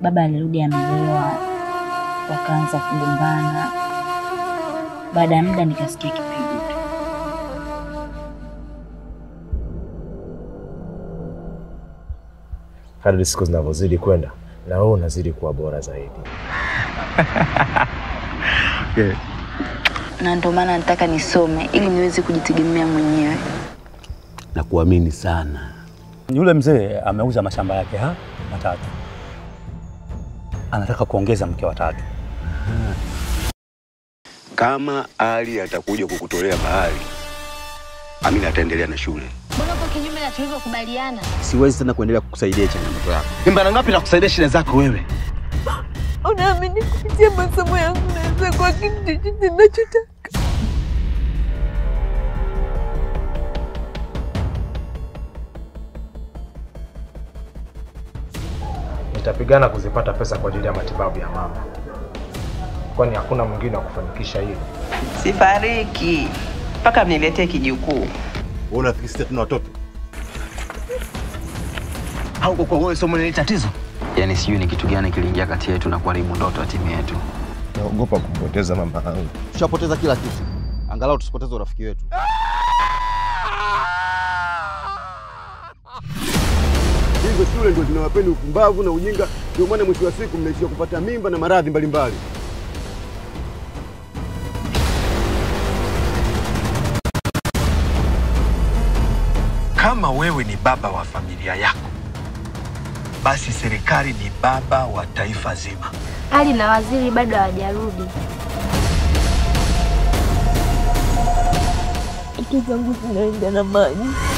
baba alirudi amelewa, wakaanza kugombana. Baada ya muda nikasikia kipigo tu. Kadri siku zinavyozidi kwenda, na wewe unazidi kuwa bora zaidi. Na ndio maana nataka nisome ili niweze kujitegemea mwenyewe. na kuamini sana. Yule mzee ameuza mashamba yake ha matatu, anataka kuongeza mke wa tatu. Kama Ali atakuja kukutolea mahali, Amina ataendelea na shule. Mbona uko kinyume na tulivyokubaliana? Siwezi tena kuendelea kukusaidia changamoto yako. Ni mara ngapi nakusaidia shida zako wewe? Unaamini kupitia masomo yangu naweza kuwa kitu chochote ninachotaka? Nitapigana kuzipata pesa kwa ajili ya matibabu ya mama, kwani hakuna mwingine wa kufanikisha hilo. Sifariki mpaka mniletee kijukuu. Wewe unafikiri sisi tuna watoto? Au kwa wewe somo ni tatizo? Yaani sijui ni kitu gani kiliingia kati yetu na kuharibu ndoto ya timu yetu. Naogopa kumpoteza mama yangu. Tushapoteza kila kitu, angalau tusipoteze urafiki wetu. Hizo shule ndio zinawapeni upumbavu na ujinga, ndio maana mwisho wa siku mnaishia kupata mimba na maradhi mbalimbali. Kama wewe ni baba wa familia yako, basi serikali ni baba wa taifa zima. Ali na waziri bado hawajarudi. Ndoto zangu zinaenda na maji.